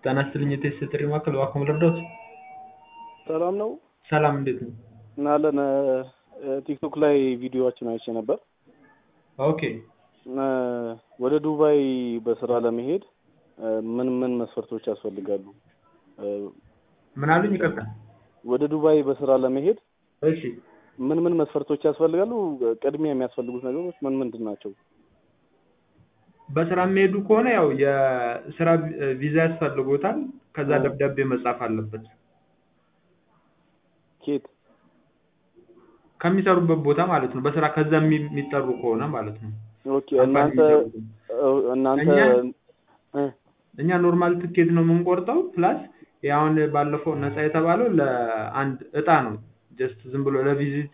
ጤና ይስጥልኝ የቴስት ጥሪ ማዕከል እባክዎ ልርዳዎት? ሰላም ነው ሰላም እንዴት ነው? እናለን ቲክቶክ ላይ ቪዲዮዎችን አይቼ ነበር። ኦኬ እ ወደ ዱባይ በስራ ለመሄድ እ ምን ምን መስፈርቶች ያስፈልጋሉ? እ ምን አሉኝ? ይቅርታ። ወደ ዱባይ በስራ ለመሄድ እሺ ምን ምን መስፈርቶች ያስፈልጋሉ? ቅድሚያ የሚያስፈልጉት ነገሮች ምን ምንድን ናቸው? በስራ የሚሄዱ ከሆነ ያው የስራ ቪዛ ያስፈልጎታል። ከዛ እ ደብዳቤ መጻፍ አለበት ኬት ከሚሰሩበት ቦታ ማለት ነው። በስራ ከዛ የሚ- የሚጠሩ ከሆነ ማለት ነው። ኦኬ ካምፓኒ እናንተ የሚሰሩት እ እናንተ እኛ እ እኛ ኖርማል ትኬት ነው የምንቆርጠው። ፕላስ አሁን ባለፈው ነፃ የተባለው ለአንድ እጣ ነው። ጀስት ዝም ብሎ ለቪዚት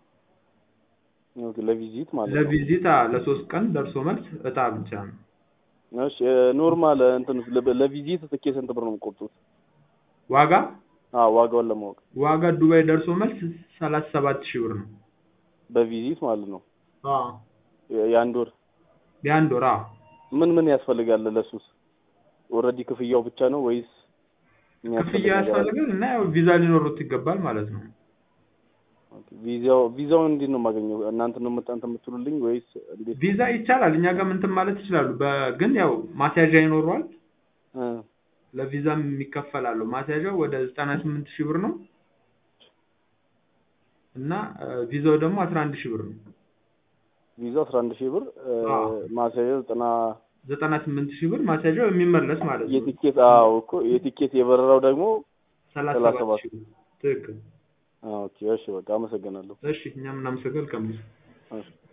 ኦኬ ለቪዚት ማለት ነው። ለቪዚት አ ለሶስት ቀን ደርሶ መልስ እጣ ብቻ ነው። እሺ ኖርማል እንትን ለቪዚት ትኬት ስንት ብር ነው የምትቆርጡት? ዋጋ አዎ ዋጋውን ለማወቅ ዋጋ ዱባይ ደርሶ መልስ ሰላሳ ሰባት ሺህ ብር ነው። በቪዚት ማለት ነው። አዎ የ- የአንድ ወር የአንድ ወር አዎ። ምን ምን ያስፈልጋል ለሱስ? ኦልሬዲ ክፍያው ብቻ ነው ወይስ የሚያስፈልግ ክፍያ ነገር አለ? ያስፈልጋል እና ያው ቪዛ ሊኖሩት ይገባል ማለት ነው። ኦኬ ቪዛው ቪዛውን እንዴት ነው የማገኘው? እናንተ ነው የምት- እንትን የምትሉልኝ ወይስ እንዴት? ቪዛ ይቻላል እኛ ጋር እንትን ማለት ይችላሉ። በ- ግን ያው ማስያዣ ይኖረዋል። እ ለቪዛም የሚከፈል አለው። ማስያዣው ወደ ዘጠና ስምንት ሺህ ብር ነው እና እ ቪዛው ደግሞ አስራ አንድ ሺህ ብር ነው። ቪዛው አስራ አንድ ሺህ ብር እ አዎ ማስያዣው ዘጠና ዘጠና ስምንት ሺህ ብር ማስያዣው የሚመለስ ማለት ነው። የቲኬት አዎ እኮ የቲኬት የበረራው ደግሞ ሰላሳ ሰላሳ ሰባት ሰባት ሺህ ብር ትክክል። ኦኬ እሺ በቃ አመሰግናለሁ። እሺ እኛም እናመሰግናለን። ከምስ እሺ